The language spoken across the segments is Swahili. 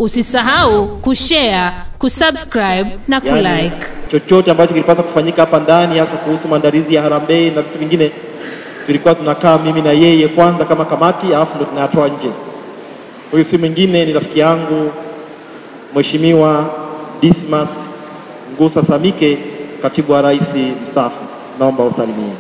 Usisahau kushare, kusubscribe na kulike. Yaani, chochote ambacho kilipaswa kufanyika hapa ndani, hasa kuhusu maandalizi ya harambee na vitu vingine, tulikuwa tunakaa mimi na yeye kwanza kama kamati, alafu ndo tunayatoa nje. Huyu si mwingine, ni rafiki yangu Mheshimiwa Dismas Ngusa Samike, katibu wa rais mstaafu. Naomba usalimie.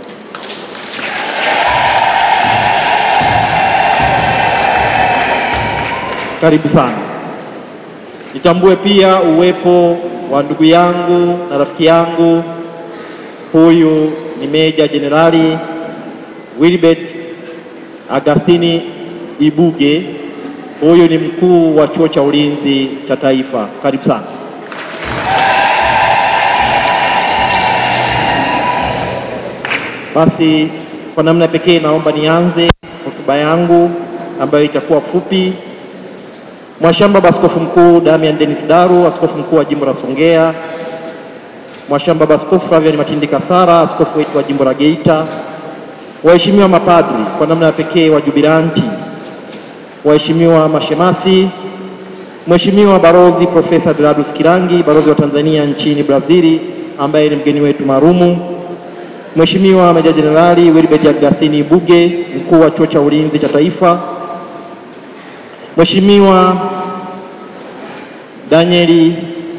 Karibu sana. Nitambue pia uwepo wa ndugu yangu na rafiki yangu, huyu ni Meja Jenerali Wilbert Agastini Ibuge, huyu ni mkuu wa chuo cha ulinzi cha taifa. Karibu sana. Basi kwa namna pekee naomba nianze hotuba yangu ambayo itakuwa fupi. Mwashamba Baba Askofu Mkuu Damian Dennis Daru, askofu mkuu wa jimbo la Songea, Mwashamba Baba Askofu Flavian Matindi Kasara, askofu wetu wa jimbo la Geita, waheshimiwa mapadri kwa namna ya pekee wa jubilanti, waheshimiwa mashemasi, Mheshimiwa Barozi Profesa Gladus Kirangi, balozi wa Tanzania nchini Brazili, ambaye ni mgeni wetu maalumu, Mheshimiwa Meja Jenerali Wilbert Agustini Ibuge, mkuu wa chuo cha ulinzi cha taifa, Mheshimiwa Danieli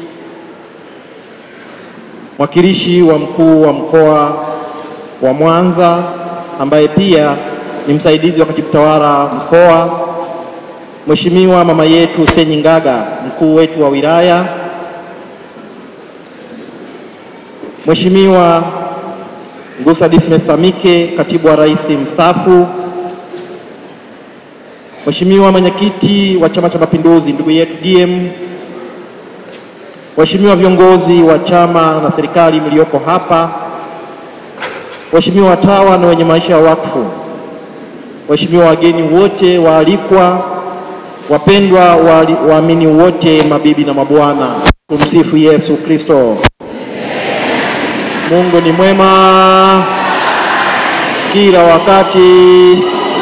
mwakilishi wa mkuu wa mkoa wa Mwanza ambaye pia ni msaidizi wa katibu tawala mkoa, Mheshimiwa mama yetu Senyi Ngaga, mkuu wetu wa wilaya, Mheshimiwa Ngusa Dismas Samike, katibu wa rais mstaafu, Mheshimiwa mwenyekiti wa Chama cha Mapinduzi ndugu yetu DM, waheshimiwa viongozi wa chama na serikali mlioko hapa, waheshimiwa watawa na wenye maisha ya wakfu, waheshimiwa wageni wote waalikwa, wapendwa waali- waamini wote, mabibi na mabwana, tumsifu Yesu Kristo. Mungu ni mwema kila wakati.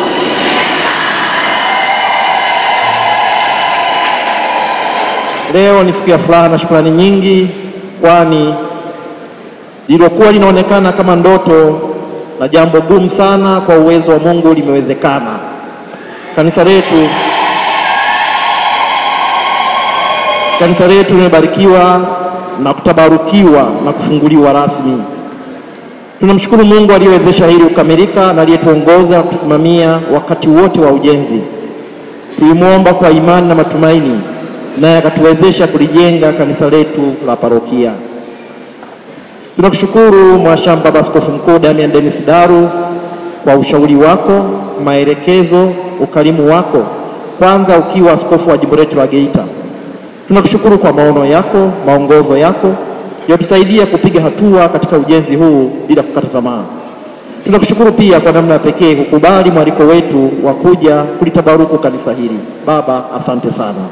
Leo ni siku ya furaha na shukrani nyingi, kwani lililokuwa linaonekana kama ndoto na jambo gumu sana, kwa uwezo wa Mungu limewezekana. Kanisa letu kanisa letu limebarikiwa na kutabarukiwa na kufunguliwa rasmi. Tunamshukuru Mungu aliyewezesha hili kukamilika na aliyetuongoza kusimamia wakati wote wa ujenzi. Tulimwomba kwa imani na matumaini, naye akatuwezesha kulijenga kanisa letu la parokia. Tunakushukuru Mwashamba Baba Askofu Mkuu Damian Dennis Daru kwa ushauri wako, maelekezo, ukarimu wako, kwanza ukiwa askofu wa jimbo letu la Geita. Tunakushukuru kwa maono yako, maongozo yako yatusaidia kupiga hatua katika ujenzi huu bila kukata tamaa. Tunakushukuru pia kwa namna ya pekee kukubali mwaliko wetu wa kuja kulitabaruku kanisa hili. Baba, asante sana.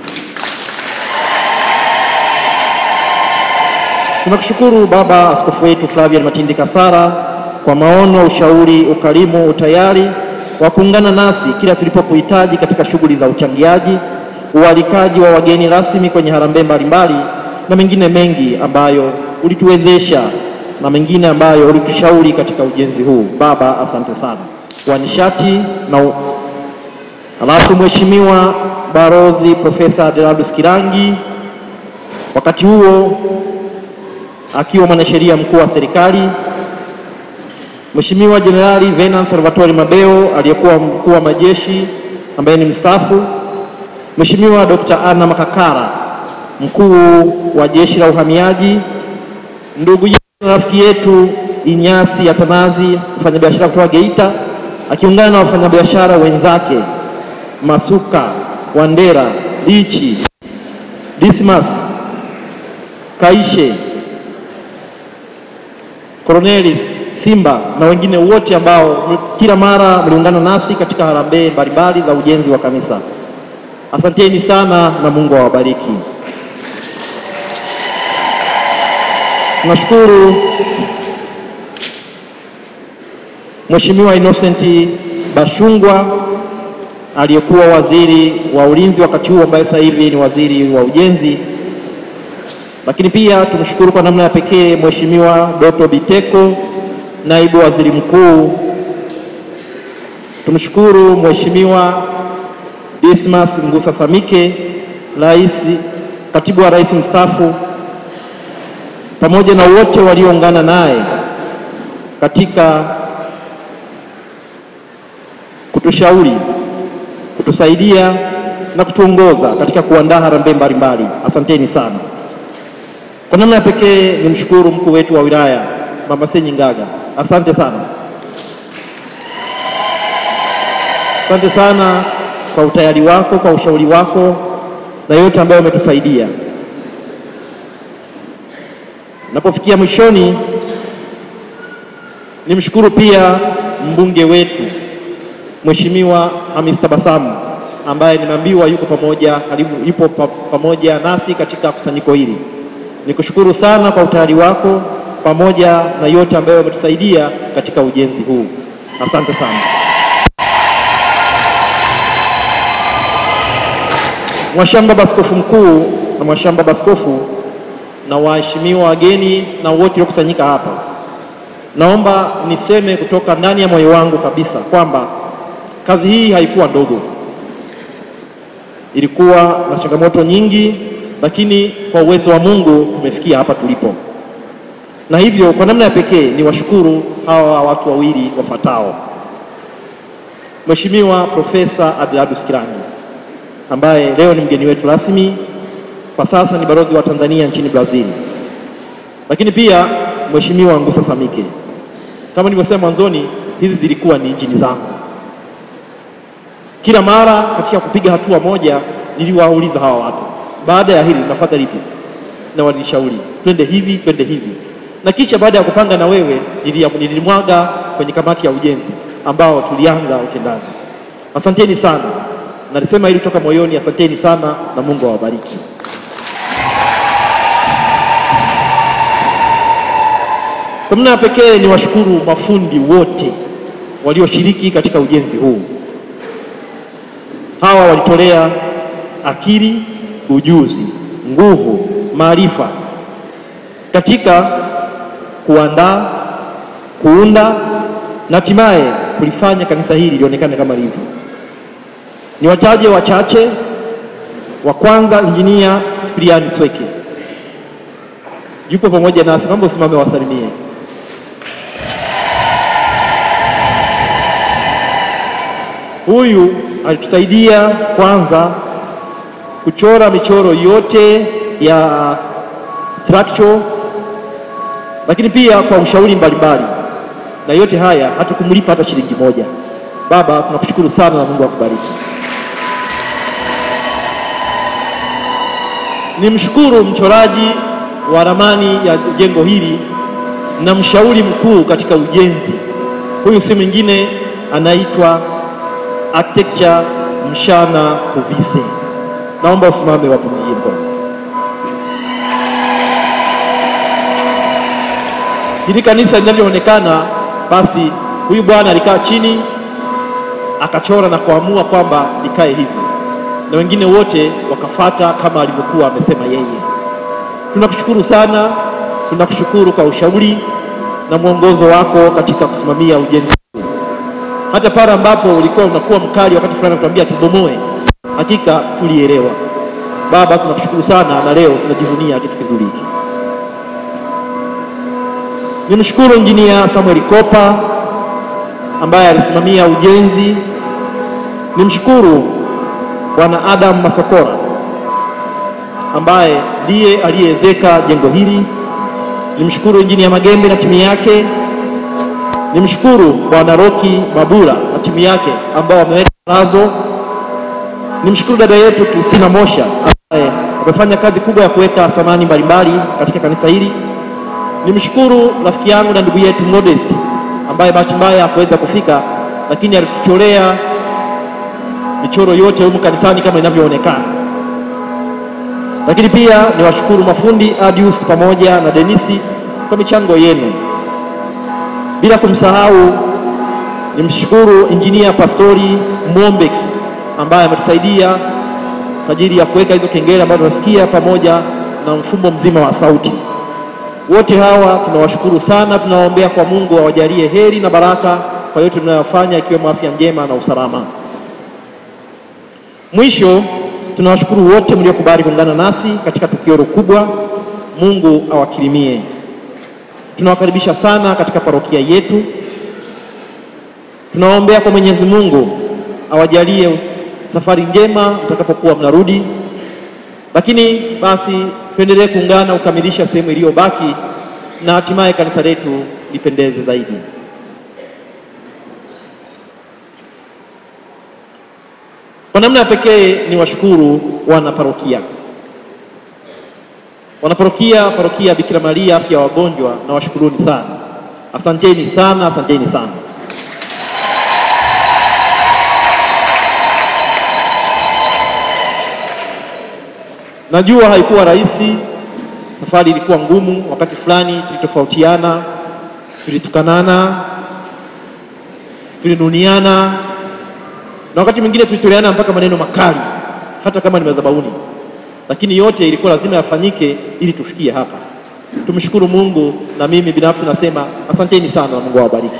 Tunakushukuru Baba Askofu wetu Flavian Matindi Kasara kwa maono, ushauri, ukarimu, utayari wa kuungana nasi kila tulipokuhitaji katika shughuli za uchangiaji, ualikaji wa wageni rasmi kwenye harambee mbalimbali na mengine mengi ambayo ulituwezesha na mengine ambayo ulitushauri katika ujenzi huu. Baba, asante sana. Wa nishati na u... Alafu Mheshimiwa Barozi Profesa Gladus Kirangi, wakati huo akiwa mwanasheria mkuu wa serikali, Mheshimiwa Jenerali Venance Salvatore Mabeo aliyekuwa mkuu wa majeshi ambaye ni mstaafu, Mheshimiwa Dr. Anna Makakara mkuu wa jeshi la uhamiaji, ndugu yetu na rafiki yetu Inyasi Atanazi mfanyabiashara kutoka Geita akiungana na wafanyabiashara wenzake Masuka, Wandera, Lichi, Dismas, Kaishe, Cornelis, Simba na wengine wote ambao kila mara mliungana nasi katika harambee mbalimbali za ujenzi wa kanisa. Asanteni sana na Mungu awabariki. Tunashukuru Mheshimiwa Innocent Bashungwa aliyekuwa waziri wa ulinzi wakati huo ambaye sasa hivi ni waziri wa ujenzi. Lakini pia tumshukuru kwa namna ya pekee Mheshimiwa Doto Biteko, naibu waziri mkuu. Tumshukuru Mheshimiwa Dismas Ngusa Samike, rais, katibu wa rais mstaafu, pamoja na wote walioungana naye katika kutushauri, kutusaidia na kutuongoza katika kuandaa harambee mbalimbali. Asanteni sana. Kwa namna ya pekee nimshukuru mkuu wetu wa wilaya Mama Senyi Ngaga, asante sana, asante sana kwa utayari wako, kwa ushauri wako na yote ambayo umetusaidia. Napofikia mwishoni, nimshukuru pia mbunge wetu Mheshimiwa Hamis Tabasamu ambaye nimeambiwa yuko pamoja karibu, yupo pa, pamoja nasi katika kusanyiko hili. Nikushukuru sana kwa utayari wako pamoja na yote ambayo umetusaidia katika ujenzi huu. Asante sana. Mwashamba Baskofu Mkuu na Mwashamba Baskofu na waheshimiwa wageni na wote waliokusanyika hapa, naomba niseme kutoka ndani ya moyo wangu kabisa kwamba kazi hii haikuwa ndogo, ilikuwa na changamoto nyingi, lakini kwa uwezo wa Mungu tumefikia hapa tulipo, na hivyo kwa namna ya pekee ni washukuru hawa watu wawili wafuatao: Mheshimiwa Profesa Adelardus Kilangi ambaye leo ni mgeni wetu rasmi, kwa sasa ni balozi wa Tanzania nchini Brazil, lakini pia Mheshimiwa Ngusa Samike. Kama nilivyosema mwanzoni, hizi zilikuwa ni injini zangu. Kila mara katika kupiga hatua moja, niliwauliza hawa watu, baada ya hili nafuata lipi, na walinishauri twende hivi, twende hivi, na kisha baada ya kupanga na wewe, nilimwaga kwenye kamati ya ujenzi ambao tulianza utendaji. Asanteni sana. Nalisema hili kutoka moyoni, asanteni sana na Mungu awabariki. Kwa namna ya pekee ni washukuru mafundi wote walioshiriki katika ujenzi huu. Hawa walitolea akili, ujuzi, nguvu, maarifa katika kuandaa, kuunda na hatimaye kulifanya kanisa hili lionekane kama lilivyo. Ni wataje wachache. Wa kwanza, injinia Sipiliani Sweke yupo pamoja nasi, naomba usimame wasalimie. Huyu alitusaidia kwanza kuchora michoro yote ya structure, lakini pia kwa ushauri mbalimbali, na yote haya hatukumlipa hata shilingi moja. Baba, tunakushukuru sana na Mungu akubariki. Nimshukuru mchoraji wa ramani ya jengo hili na mshauri mkuu katika ujenzi. Huyu si mwingine anaitwa Architecture Mshana Kuvise. Naomba usimame wapungie mkono. Hili kanisa linavyoonekana, basi huyu bwana alikaa chini akachora na kuamua kwamba likae hivi na wengine wote wakafata kama alivyokuwa amesema yeye. Tunakushukuru sana, tunakushukuru kwa ushauri na mwongozo wako katika kusimamia ujenzi huu, hata pale ambapo ulikuwa unakuwa mkali wakati fulani kutuambia tubomoe, hakika tulielewa. Baba, tunakushukuru sana, na leo tunajivunia kitu kizuri hiki. Nimshukuru injinia Samuel Kopa ambaye alisimamia ujenzi. Nimshukuru Bwana Adam Masokora ambaye ndiye aliyeezeka jengo hili. Nimshukuru injinia Magembe na timu yake. Nimshukuru Bwana Roki Mabura na timu yake ambao wameweka nazo. Nimshukuru dada yetu Kristina Mosha ambaye amefanya kazi kubwa ya kuweka samani mbalimbali katika kanisa hili. Nimshukuru rafiki yangu na ndugu yetu Modest ambaye bahati mbaya hakuweza kufika, lakini alitucholea michoro yote humu kanisani kama inavyoonekana. Lakini pia niwashukuru mafundi Adius pamoja na Denisi kwa michango yenu, bila kumsahau nimshukuru injinia Pastori Mwombeki ambaye ametusaidia kwa ajili ya kuweka hizo kengele ambazo tunasikia pamoja na mfumo mzima wa sauti. Wote hawa tunawashukuru sana, tunawaombea kwa Mungu awajalie heri na baraka kwa yote tunayofanya, ikiwemo afya njema na usalama. Mwisho, tunawashukuru wote mliokubali kuungana nasi katika tukio hilo kubwa. Mungu awakirimie. Tunawakaribisha sana katika parokia yetu. Tunawaombea kwa Mwenyezi Mungu awajalie safari njema mtakapokuwa mnarudi, lakini basi tuendelee kuungana kukamilisha sehemu iliyobaki na hatimaye kanisa letu lipendeze zaidi. Kwa namna ya pekee ni washukuru wana parokia, wana parokia, parokia Bikira Maria afya ya wagonjwa, na washukuruni sana, asanteni sana, asanteni sana. Najua haikuwa rahisi, safari ilikuwa ngumu. Wakati fulani tulitofautiana, tulitukanana, tulinuniana na wakati mwingine tulitoleana mpaka maneno makali, hata kama ni madhabahuni, lakini yote ilikuwa lazima yafanyike ili tufikie hapa. Tumshukuru Mungu, na mimi binafsi nasema asanteni sana na Mungu awabariki.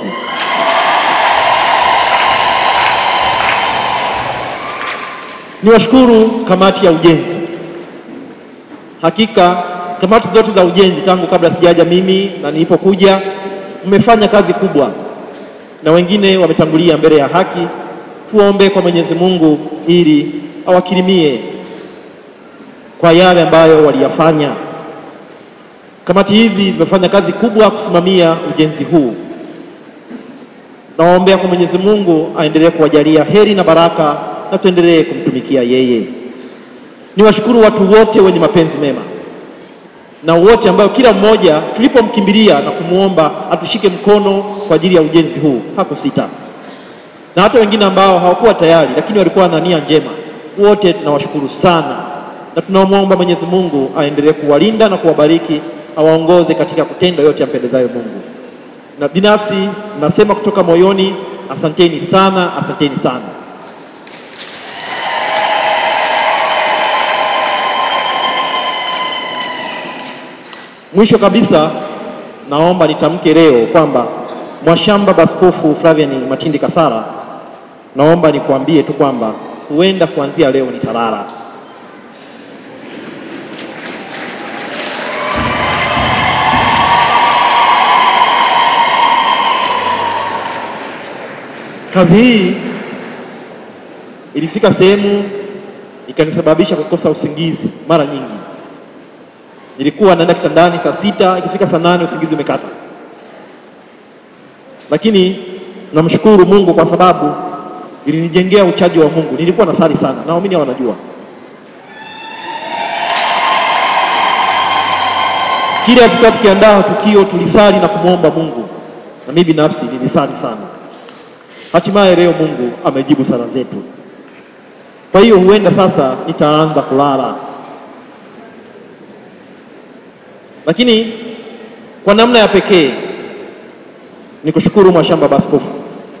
Niwashukuru kamati ya ujenzi. Hakika kamati zote za ujenzi tangu kabla sijaja mimi na nilipokuja, mmefanya kazi kubwa, na wengine wametangulia mbele ya haki. Tuombe kwa Mwenyezi Mungu ili awakirimie kwa yale ambayo waliyafanya. Kamati hizi zimefanya kazi kubwa kusimamia ujenzi huu. Nawaombea kwa Mwenyezi Mungu aendelee kuwajalia heri na baraka na tuendelee kumtumikia yeye. Niwashukuru watu wote wenye mapenzi mema na wote ambao kila mmoja tulipomkimbilia na kumwomba atushike mkono kwa ajili ya ujenzi huu hakusita, na hata wengine ambao hawakuwa tayari lakini walikuwa na nia njema. Wote tunawashukuru sana na tunamwomba Mwenyezi Mungu aendelee kuwalinda na kuwabariki, awaongoze katika kutenda yote yampendezayo Mungu. Na binafsi nasema kutoka moyoni, asanteni sana, asanteni sana. Mwisho kabisa, naomba nitamke leo kwamba Mwashamba Baskofu Flavian Matindi Kasara, naomba nikuambie tu kwamba huenda kuanzia leo nitalala. Kazi hii ilifika sehemu ikanisababisha kukosa usingizi mara nyingi. Nilikuwa naenda kitandani saa sita, ikifika saa nane usingizi umekata, lakini namshukuru Mungu kwa sababu ilinijengea uchaji wa Mungu. Nilikuwa nasali sana, na waamini wanajua kila tukiwa tukiandaa tukio tulisali na kumwomba Mungu, na mimi binafsi nilisali sana. Hatimaye leo Mungu amejibu sala zetu. Kwa hiyo huenda sasa nitaanza kulala, lakini kwa namna ya pekee ni kushukuru Mwashamba Baskofu.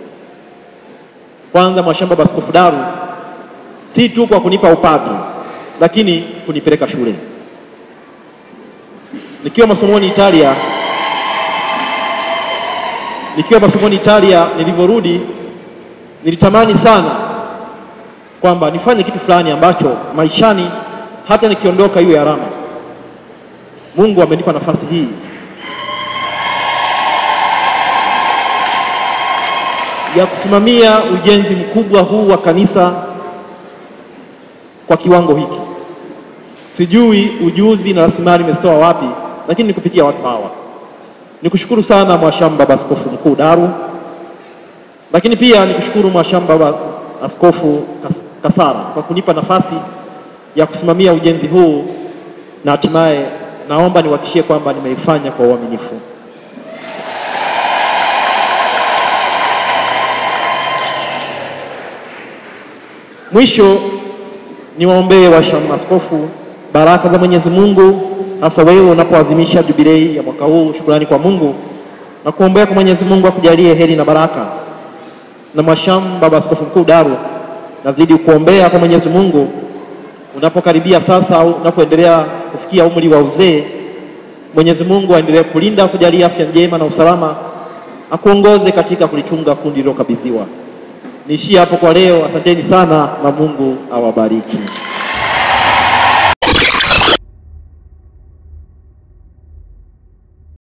Kwanza Mwashamba Baskofu Daru, si tu kwa kunipa upadre, lakini kunipeleka shule. Nikiwa masomoni Italia, nikiwa masomoni Italia, nilivyorudi nilitamani sana kwamba nifanye kitu fulani ambacho maishani hata nikiondoka iwe alama. Mungu amenipa nafasi hii ya kusimamia ujenzi mkubwa huu wa kanisa kwa kiwango hiki. Sijui ujuzi na rasilimali imezitoa wapi, lakini ni kupitia watu hawa. Nikushukuru sana Mwashamba Baskofu Mkuu Daru, lakini pia nikushukuru Mwashamba Askofu Kasara kwa kunipa nafasi ya kusimamia ujenzi huu, na hatimaye naomba niwahakikishie kwamba nimeifanya kwa uaminifu. Mwisho niwaombee washamba askofu baraka za Mwenyezi Mungu, hasa wewe unapoadhimisha jubilei ya mwaka huu. Shukrani kwa Mungu na kuombea kwa Mwenyezi Mungu akujalie heri na baraka, na Mwashamba Baba Askofu Mkuu Daru nazidi kuombea kwa Mwenyezi Mungu unapokaribia sasa au unapoendelea kufikia umri wa uzee, Mwenyezi Mungu aendelee kulinda, kujalia afya njema na usalama, akuongoze katika kulichunga kundi lililokabidhiwa. Niishie hapo kwa leo. Asanteni sana na Mungu awabariki.